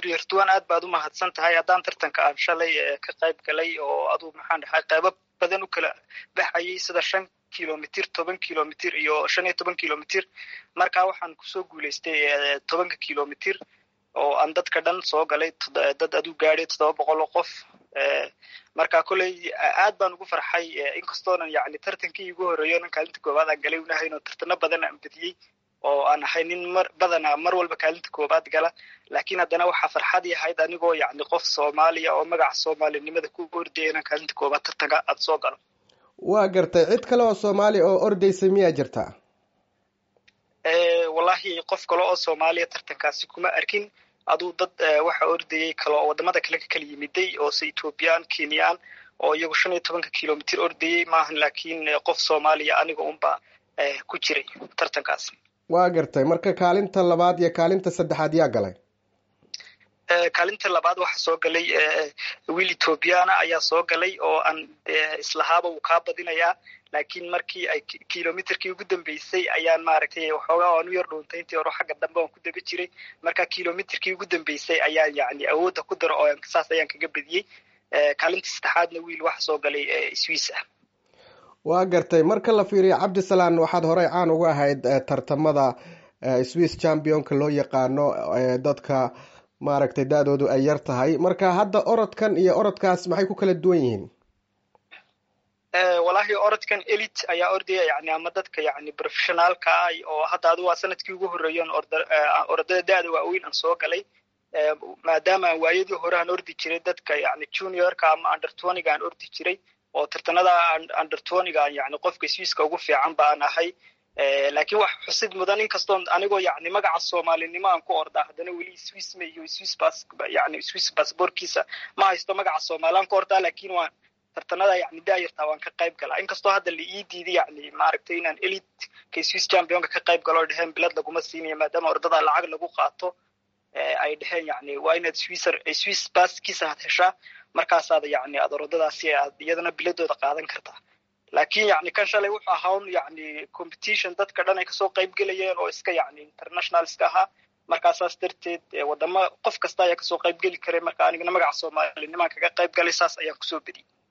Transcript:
riyartuwan aad baad u mahadsan tahay haddaan tartanka aan shalay ka qayb galay oo aduu maxaan dhahay qaybo badan u kala baxayay sida shan kilomitr toban kilomitr iyo shan iyo toban kilomitr marka waxaan kusoo guulaystay tobanka kilomitr oo aan dadka dhan soo galay dad aduu gaadhay toddoba boqol oo qof marka koley aad baan ugu farxay inkastoonan yani tartankii igu horreeyo nan kaalinta koowaad aan galay unahayn oo tartano badan aan badiyey oo aan ahay nin mar badanaa mar walba kaalinta koowaad gala laakiin haddana waxaa farxadii ahayd anigoo yani qof soomaaliya oo magaca soomaalinimada ku ordaya inaan kaalinta koowaad tartanka aad soo galo waa gartay cid kale oo soomaaliya oo ordaysa miyaa jirtaa wallahi qof kale oo soomaaliya tartankaasi kuma arkin aduu dad waxa ordayay kale oo wadamada kale ka kala yimiday oo se ethoobiyan kenyaan oo iyagu shan iyo tobanka kilomitr ordayay maahan laakiin qof soomaaliya aniga unba ku jiray tartankaas waa gartay marka kaalinta labaad iyo kaalinta saddexaad yaa galay kaalinta labaad waxaa soo galay wiil ethoobiyaana ayaa soo galay oo aan islahaaba uu kaa badinayaa laakiin markii ay kilomitrkii ugu dambeysay ayaan maaragtay waxoogaa aan u yar dhuuntay intii hore xagga dambe aan ku daba jiray marka kilomitrkii ugu dambeysay ayaan yani awoodda ku daro oo saas ayaan kaga bediyey kaalinta saddexaadna wiil waxa soo galay swiss ah waa gartay marka la fiiriyo cabdisalaan waxaad horey caan uga ahayd tartamada swiss championka loo yaqaano dadka maaragtay da-doodu ay yar tahay marka hadda orodkan iyo orodkaas maxay ku kala duwan yihiin wallahi orodkan elit ayaa ordaya yani ama dadka yani professionaalka ah oo hadda adu waa sanadkii ugu horreeyan orodada da-da waaweyn aan soo galay maadaama aan waayadii hore aan ordi jiray dadka yani juniorka ama under twentyga aan ordi jiray oo tartanada under twentyga yani qofka swisska ugu fiican ba aan ahay laakiin wax xusid mudan inkastoo anigoo yani magaca soomaalinimo aan ku ordaa haddana weli swiss ma iyo swiss bas yani swiss passportkiisa ma haysto magaca soomaaliaan ku ordaa laakiin waan tartanada yani daayartaa waan ka qayb galaa inkastoo hadda la ii diiday yani maaragtay inaan elite ka swiss championka ka qayb galo dheheen bilad laguma siinayo maadaama ordada lacag lagu qaato ay dheheen yani waa inaad swisser swiss baskiisa had heshaa markaasaad yani aad orodadaasi aad iyadana biladooda qaadan kartaa laakiin yani kan shalay wuxuu ahaa un yani competition dadka dhan ay kasoo qayb gelayeen oo iska yani international iska ahaa markaa saas darteed wadamo qof kasta ayaa kasoo qayb geli karay marka anigana magaca soomaalinimaan kaga qayb galay saas ayaan kusoo bediyey